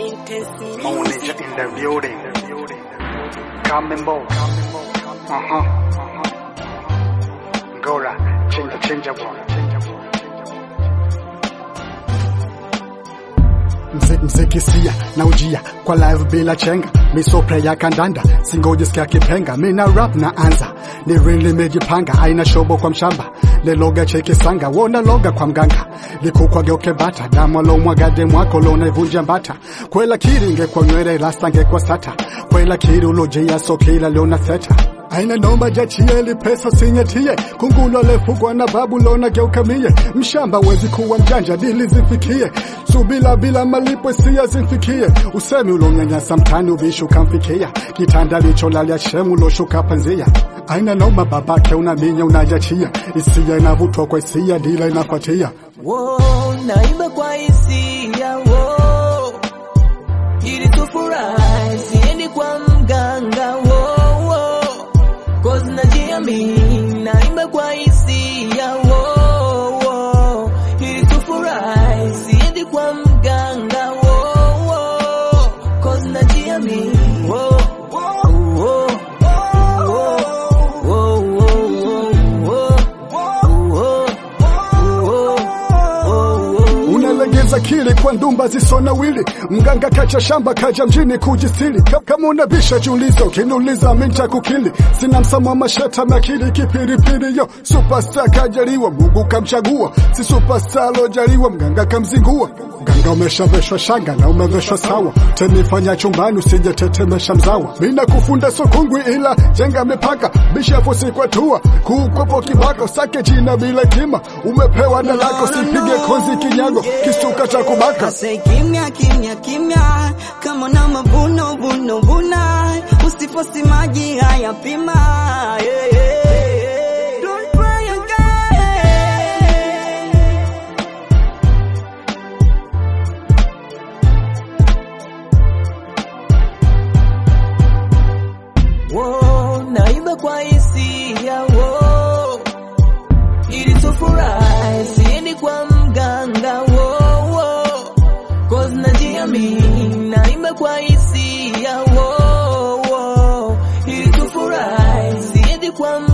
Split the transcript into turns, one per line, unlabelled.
Manager in the building. Kamimbo. Uh-huh. Ngora. Chinja chinja bwana.
Mze- mzikisia na ujia kwa live bila chenga misopre ya kandanda singojisikia kipenga mina rap na anza ni really mejipanga aina shobo kwa mshamba leloga cheke sanga wona loga kwa mganga likukwa geuke bata damu lomwagade mwako lona ivunja mbata kwela kiri ngekwa nywele rasta ngekwa sata kwela kiri ulojea sokila lona theta aina nomba jachieli pesa sinyatie kungulo lefugwa na babu lona geuka mie mshamba wezi kuwa mjanja dili zifikie subila bila malipo sia zimfikie usemi ulonyanyasa mtani ubishi ukamfikia kitanda licholalia shemu loshuka panzia aina noma babake unaminya unajachia isia inavutwa kwa isia dila inafuatia
Wo, naimba kwa hisia wo, ili tufurahi, siendi kwa mganga wo, wo, cause najiamini, naimba kwa hisia wo, wo, ili tufurahi, siendi kwa mganga wo, wo, cause najiamini wo, wo, wo, wo, wo, wo, wo, wo,
unalegeza kili kwa ndumba zisona wili mganga kacha shamba kaja mjini kujistili Ka- kama unabisha julizo kinuliza minta kukili sina msamo masheta makili kipiripiri yo superstar kajaliwa mungu kamchagua si superstar lojaliwa mganga kamzingua mganga umeshaveshwa shanga na umeveshwa sawa tenifanya chumbani usijetetemesha mzawa mina kufunda sokungwi ila jenga mipaka bishapo sikwatua kukwepo kibako sake jina bila kima umepewa na lako sipige konzi kinyago kistuka cha kubaka
Say kimya kimya kimya, kama na mavuno vuno vuna, usifosi maji haya pima. Yeah, yeah. Don't try again.
Wo, naimba kwa hisia wo, ili tufurahi, siendi kwa mganga wo, wo, cause najiamini, naimba kwa hisia wo, wo, ili tufurahi, siendi kwa